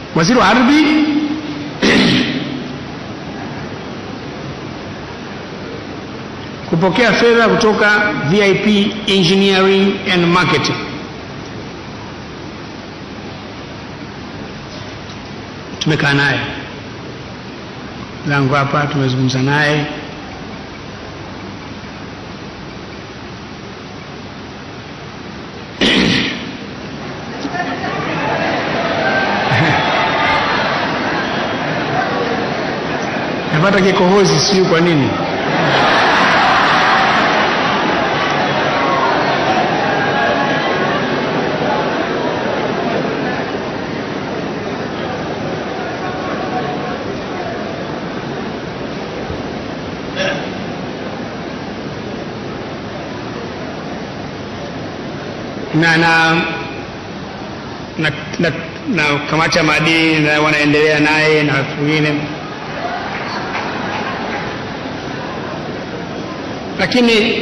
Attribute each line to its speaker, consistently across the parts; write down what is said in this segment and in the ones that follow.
Speaker 1: waziri wa ardhi kupokea fedha kutoka VIP Engineering and Marketing. Tumekaa naye zangu hapa, tumezungumza naye napata kikohozi, sijui kwa nini. na na na, na, na kamati ya maadili na wanaendelea naye na watu wengine, lakini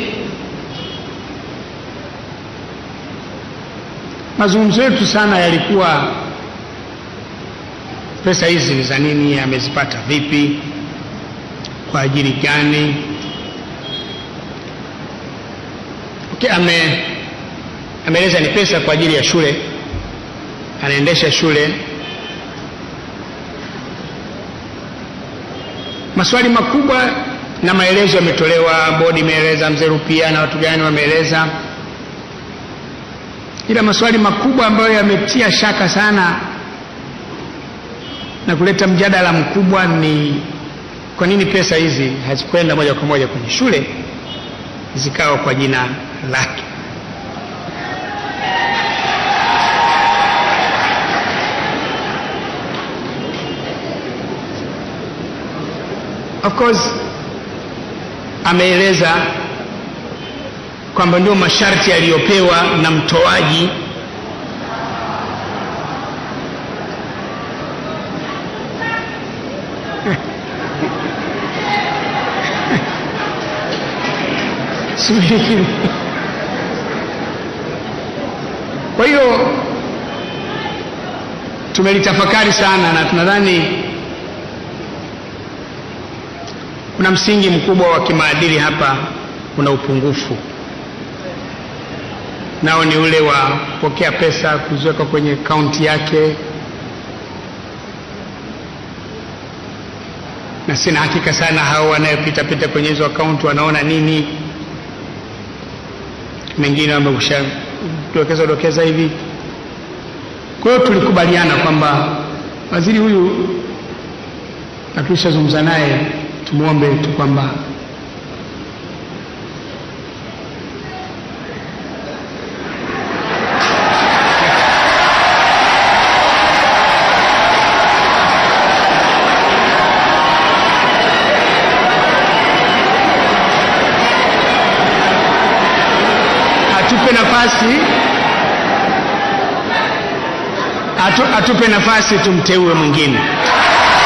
Speaker 1: mazungumzo yetu sana yalikuwa pesa hizi ni za nini, amezipata vipi, kwa ajili gani? Okay, ame ameeleza ni pesa kwa ajili ya shule, anaendesha shule. Maswali makubwa na maelezo yametolewa, bodi imeeleza, mzee Rupia na watu gani wameeleza, ila maswali makubwa ambayo yametia shaka sana na kuleta mjadala mkubwa ni kwa nini pesa hizi hazikwenda moja kwa moja kwenye shule zikawa kwa jina lake. Of course ameeleza kwamba ndio masharti yaliyopewa na mtoaji Subiri. Kwa hiyo tumelitafakari sana na tunadhani kuna msingi mkubwa wa kimaadili hapa, kuna upungufu nao ni ule wa kupokea pesa kuziweka kwenye akaunti yake, na sina hakika sana hao wanayopita pita kwenye hizo akaunti wanaona nini. Mengine wamekusha dokeza dokeza hivi. Kwa hiyo tulikubaliana kwamba waziri huyu, na tulishazungumza naye, tumwombe tu kwamba atupe nafasi atu, atupe nafasi tumteue mwingine.